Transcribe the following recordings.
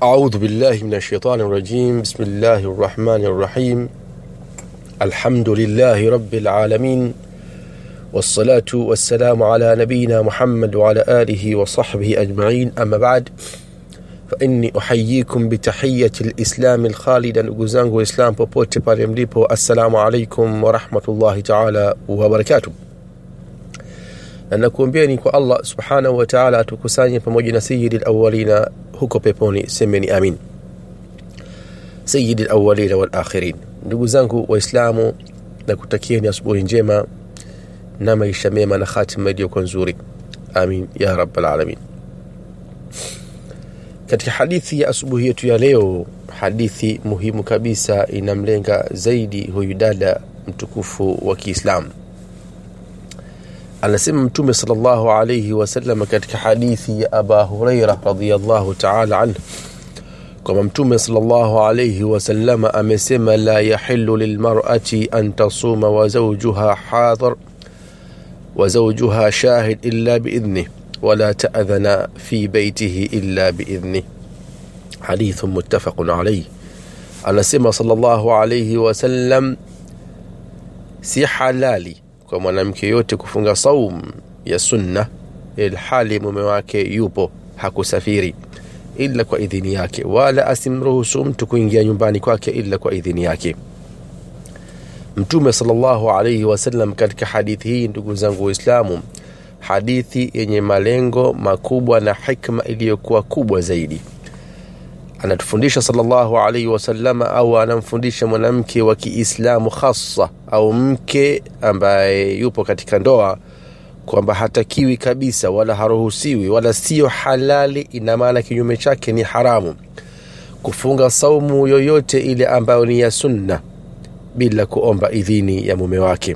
أعوذ بالله من الشيطان الرجيم بسم الله الرحمن الرحيم الحمد لله رب العالمين والصلاة والسلام على نبينا محمد وعلى آله وصحبه أجمعين أما بعد فإني أحييكم بتحية الإسلام الخالدة نقزانه إسلام popote pale mlipo assalamu alaikum warahmatullahi taala wabarakatuh na nakuombeeni kwa allah subhanahu wa taala atukusanye pamoja na sayidi lawalina huko peponi semeni amin sayidi lawalina walakhirin ndugu zangu waislamu na kutakieni asubuhi njema na maisha mema na khatima iliyokuwa nzuri amin ya rabalalamin katika hadithi ya asubuhi yetu ya leo hadithi muhimu kabisa inamlenga zaidi huyu dada mtukufu wa kiislamu anasema mtume salllahu alaihi wasallam katika hadithi ya aba hureira radiallahu taala anhu kwamba mtume salllahu alaihi wasalama amesema la yahilu lilmarati an tasuma wa zaujuha hadhar wa zaujuha shahid illa biidhnih ولا تأذن في بيته إلا بإذنه حديث متفق عليه anasema sallallahu alaihi wasallam si halali kwa mwanamke yote kufunga saum ya sunna ilhali mume wake yupo hakusafiri ila kwa idhini yake wala asimruhusu mtu kuingia nyumbani kwake ila kwa idhini yake mtume sallallahu alaihi wasallam katika hadithi hii ndugu zangu waislamu hadithi yenye malengo makubwa na hikma iliyokuwa kubwa zaidi anatufundisha salllahu alaihi wasalama au anamfundisha mwanamke wa kiislamu hasa au mke ambaye yupo katika ndoa kwamba hatakiwi kabisa wala haruhusiwi wala siyo halali ina maana kinyume chake ni haramu kufunga saumu yoyote ile ambayo ni ya sunna bila kuomba idhini ya mume wake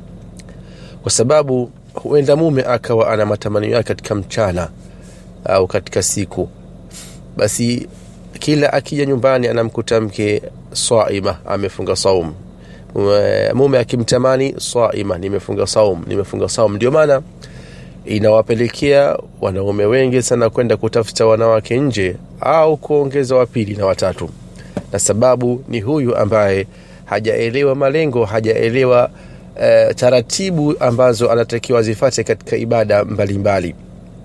kwa sababu huenda mume akawa ana matamanio yake katika mchana au katika siku basi kila akija nyumbani anamkuta mke saima amefunga saum mume akimtamani saima nimefunga saum nimefunga saum ndio maana inawapelekea wanaume wengi sana kwenda kutafuta wanawake nje au kuongeza wapili na watatu na sababu ni huyu ambaye hajaelewa malengo hajaelewa uh, taratibu ambazo anatakiwa zifate katika ibada mbalimbali mbali.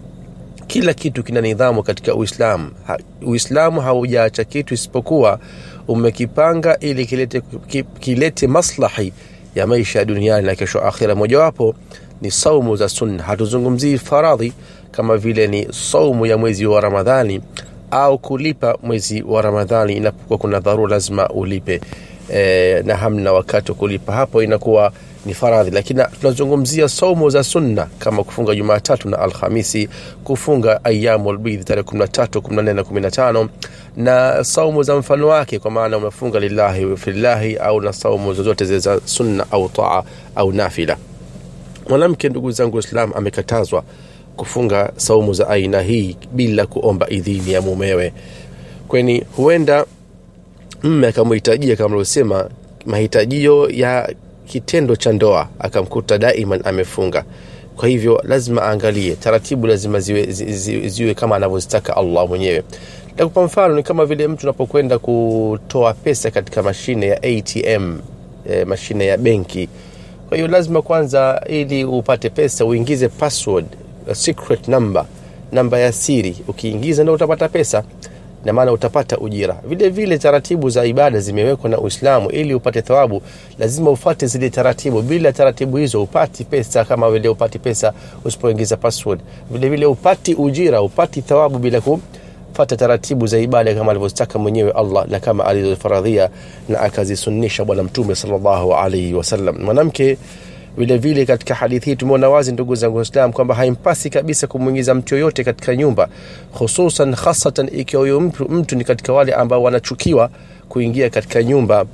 kila kitu kina nidhamu katika uislamu ha, uislamu haujaacha kitu isipokuwa umekipanga ili kilete, kilete maslahi ya maisha ya duniani na kesho akhira mojawapo ni saumu za sunna hatuzungumzii faradhi kama vile ni saumu ya mwezi wa ramadhani au kulipa mwezi wa ramadhani inapokuwa kuna dharura lazima ulipe e, na hamna wakati wa kulipa hapo inakuwa ni faradhi lakini tunazungumzia saumu za sunna kama kufunga jumatatu na alhamisi kufunga ayamu lbidhi tarehe 13 14 na 15 na saumu za mfano wake kwa maana umefunga lillahi fillahi au na saumu zozote zile za sunna au taa au nafila mwanamke ndugu zangu islam amekatazwa kufunga saumu za aina hii bila kuomba idhini ya mumewe kweni huenda mme akamhitajia kama alivyosema mahitajio ya kitendo cha ndoa akamkuta daiman amefunga kwa hivyo lazima aangalie taratibu lazima ziwe, ziwe, ziwe kama anavyozitaka allah mwenyewe takupa mfano ni kama vile mtu unapokwenda kutoa pesa katika mashine ya atm e, mashine ya benki kwa hiyo lazima kwanza ili upate pesa uingize password secret number namba ya siri ukiingiza ndo utapata pesa na maana utapata ujira vile vile taratibu za ibada zimewekwa na uislamu ili upate thawabu lazima ufate zile taratibu bila taratibu hizo upati pesa kama vile upati pesa usipoingiza password vile vile upati ujira upati thawabu bila kufata taratibu za ibada kama alivyozitaka mwenyewe allah na kama alizofaradhia na akazisunnisha bwana mtume salllahu alaihi wasallam mwanamke vile vile katika hadithi hii tumeona wazi ndugu zangu waislam kwamba haimpasi kabisa kumwingiza mtu yoyote katika nyumba hususan hasatan ikiwa huyo mtu, mtu ni katika wale ambao wanachukiwa kuingia katika nyumba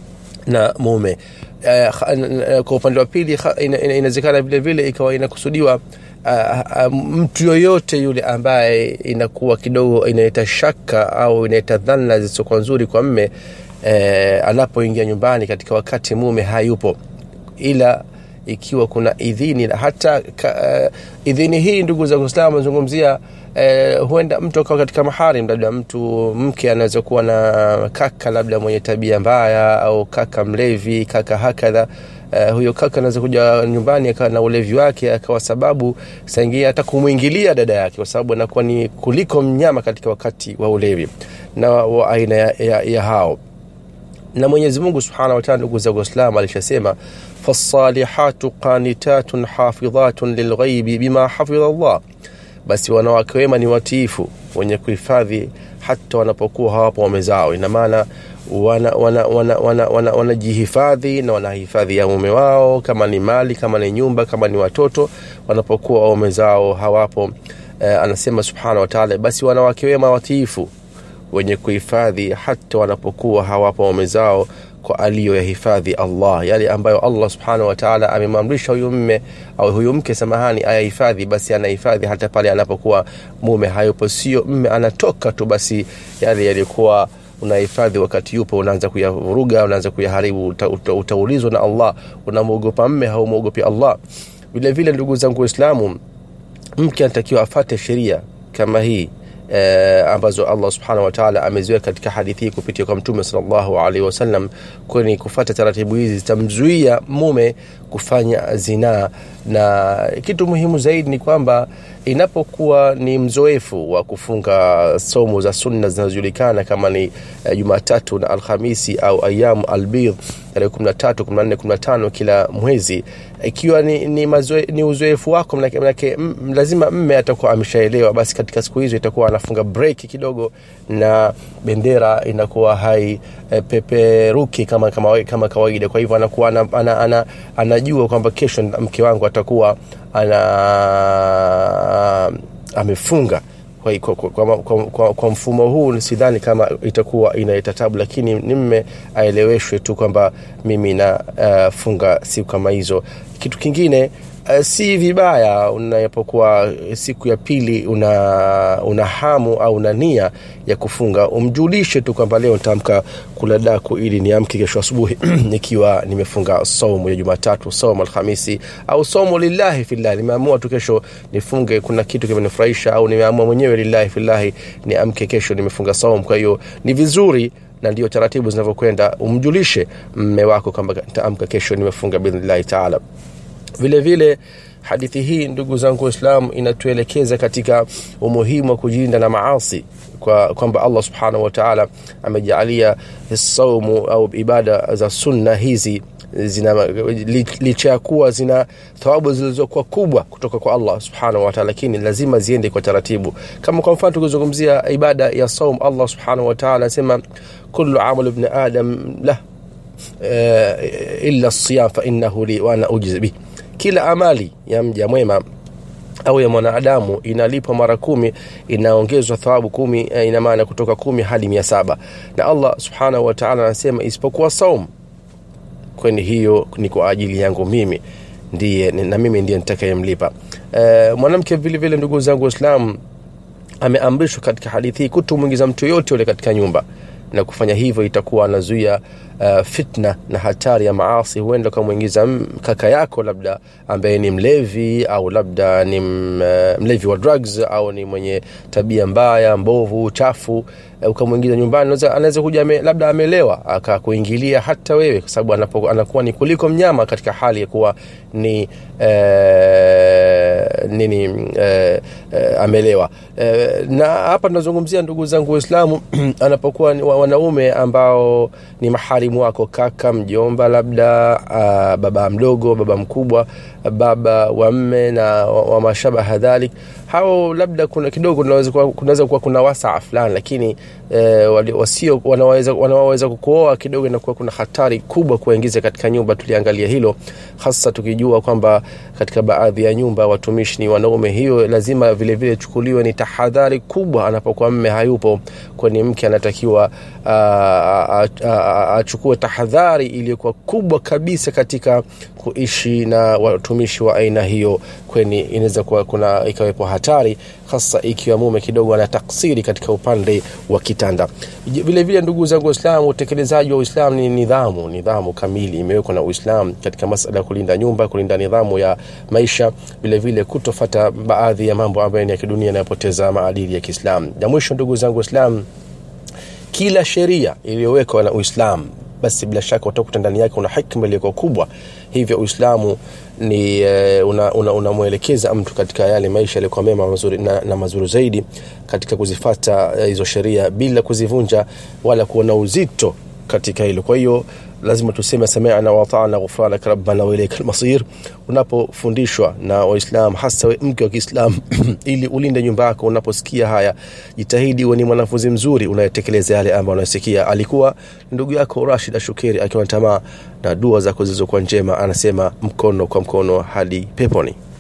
na mume uh, kwa upande wa pili inawezekana vile vile ikawa inakusudiwa uh, uh, mtu yoyote yule ambaye inakuwa kidogo inaleta shaka au inaleta dhana zisizokuwa nzuri kwa mme uh, anapoingia nyumbani katika wakati mume hayupo ila ikiwa kuna idhini na hata ka, uh, idhini hii ndugu za Uislamu nazungumzia uh, huenda mtu akawa katika maharim, labda mtu mke anaweza kuwa na kaka labda mwenye tabia mbaya au kaka mlevi, kaka hakadha Uh, huyo kaka anaweza kuja nyumbani akawa na ulevi wake akawa sababu saingia hata kumwingilia dada yake, kwa sababu anakuwa ni kuliko mnyama katika wakati wa ulevi na wa aina ya, ya, ya hao na Mwenyezi Mungu Subhanahu wa Ta'ala, ndugu zangu Waislamu, alishasema fasalihatu qanitatun hafidhatun lilghaibi bima hafidha Allah, basi wanawake wema ni watiifu wenye kuhifadhi hata wanapokuwa hawapo waume zao. Ina maana wanajihifadhi wana, wana, wana, wana, wana na wanahifadhi ya mume wao, kama ni mali, kama ni nyumba, kama ni watoto, wanapokuwa waume zao hawapo. Eh, anasema Subhanahu wa Ta'ala, basi wanawake wema watiifu wenye kuhifadhi hata wanapokuwa hawapo waume zao kwa aliyoyahifadhi Allah, yale ambayo Allah subhanahu wa ta'ala amemamrisha huyu mme au huyu mke samahani, ayahifadhi, basi anahifadhi hata pale anapokuwa mume hayupo. Sio mme anatoka tu, basi yale yalikuwa unahifadhi wakati yupo, unaanza kuyavuruga, unaanza kuyaharibu, uta, uta, utaulizwa na Allah. Unamwogopa mme, haumwogopi Allah? Vile vile, ndugu zangu Waislamu, mke anatakiwa afate sheria kama hii eh, ambazo Allah subhanahu wa ta'ala ameziweka katika hadithi hii kupitia kwa Mtume sallallahu alaihi wasallam, kwani kufuata taratibu hizi zitamzuia mume kufanya zinaa. Na kitu muhimu zaidi ni kwamba inapokuwa ni mzoefu wa kufunga somo za sunna zinazojulikana kama ni uh, Jumatatu na Alhamisi au ayamu albidh tarehe 13, 14, 15 kila mwezi, ikiwa ni, ni, mazoe, ni uzoefu wako, manake, manake m, lazima mme atakuwa ameshaelewa, basi katika siku hizo itakuwa anafunga break kidogo na bendera inakuwa hai e, peperuki kama, kama, kama kawaida. Kwa hivyo anakuwa ana, ana, ana, anajua kwamba kesho mke wangu atakuwa ana amefunga kwa, kwa, kwa, kwa, kwa, kwa mfumo huu sidhani kama itakuwa inaleta tabu, lakini nimme aeleweshwe tu kwamba mimi nafunga uh, siku kama hizo. Kitu kingine uh, si vibaya unapokuwa siku ya pili una, una hamu au una nia ya kufunga, umjulishe tu kwamba leo nitaamka kula daku ili niamke kesho asubuhi nikiwa nimefunga saumu ya Jumatatu, saumu Alhamisi au saumu lillahi fillahi, nimeamua tu kesho nifunge, kuna kitu kimenifurahisha, au nimeamua mwenyewe lillahi fillahi niamke kesho nimefunga saumu. Kwa hiyo ni vizuri na ndio taratibu zinavyokwenda, umjulishe mme wako kwamba nitaamka kesho nimefunga biidhnillahi taala. Vile vile hadithi hii ndugu zangu Waislamu inatuelekeza katika umuhimu wa kujilinda na maasi kwa kwamba Allah subhanahu wa ta'ala amejaalia saumu au ibada za sunna hizi zina licha ya kuwa zina thawabu zilizokuwa kubwa kutoka kwa Allah subhanahu wa ta'ala, lakini lazima ziende kwa taratibu. Kama kwa mfano tukizungumzia ibada ya saum, Allah subhanahu wa ta'ala anasema kullu amalu ibn adam lah uh, illa siyam fa innahu li wa ana ujzi bih, kila amali ya mja mwema au ya mwanadamu inalipwa mara kumi, inaongezwa thawabu kumi, ina maana kutoka kumi hadi mia saba na Allah subhanahu wa ta'ala anasema isipokuwa saum kwani hiyo ni kwa ajili yangu mimi ndiye na mimi ndiye nitakayemlipa. E, mwanamke vile vile, ndugu zangu Waislamu, ameamrishwa katika hadithi hii kutomwingiza mtu yote yule katika nyumba, na kufanya hivyo itakuwa anazuia uh, fitna na hatari ya maasi. Huenda ukamwingiza kaka yako labda ambaye ni mlevi au labda ni mlevi wa drugs au ni mwenye tabia mbaya mbovu chafu ukamwingiza nyumbani, anaweza kuja me, labda amelewa akakuingilia hata wewe, kwa sababu anakuwa ni kuliko mnyama katika hali ya kuwa ni eh, nini eh, eh, amelewa eh, na hapa tunazungumzia ndugu zangu Waislamu anapokuwa wanaume ambao ni maharimu wako, kaka, mjomba, labda uh, baba mdogo, baba mkubwa, baba wa mme na wa, wa mashabaha dhalik, hao labda kuna kidogo kunaweza kuwa kuna wasaa fulani, lakini eh, wasio wanaweza, wanaweza kukuoa kidogo, inakuwa kuna hatari kubwa kuwaingiza katika nyumba. Tuliangalia hilo hasa tukijua kwamba katika baadhi ya nyumba watumishi ni wanaume, hiyo lazima vilevile chukuliwe ni tahadhari kubwa anapokuwa mme hayupo, kwani mke anatakiwa achukue tahadhari iliyokuwa kubwa kabisa katika kuishi na watumishi wa aina hiyo kweni inaweza kuwa kuna ikawepo hatari hasa ikiwa mume kidogo ana taksiri katika upande wa kitanda vile vile ndugu zangu waislamu utekelezaji wa uislamu ni nidhamu nidhamu kamili imewekwa na uislamu katika masala ya kulinda nyumba kulinda nidhamu ya maisha vile vile kutofata baadhi ya mambo ambayo ni ya kidunia yanayopoteza maadili ya kiislamu na mwisho ndugu zangu waislamu kila sheria iliyowekwa na uislamu basi bila shaka utakuta ndani yake una hikma iliyokuwa kubwa hivyo uislamu ni unamwelekeza una, una mtu katika yale maisha yaliyokuwa mema mazuri, na, na mazuri zaidi katika kuzifata hizo sheria bila kuzivunja wala kuona uzito katika hilo kwa hiyo lazima tuseme samiana watana ghufranaka rabbana wailaika almasir unapofundishwa na waislam hasa we mke wa kiislam ili ulinde nyumba yako unaposikia haya jitahidi uwe ni mwanafunzi mzuri unayetekeleza yale ambayo unasikia alikuwa ndugu yako rashid ashukeri akiwa na tamaa na dua zako zilizokuwa njema anasema mkono kwa mkono hadi peponi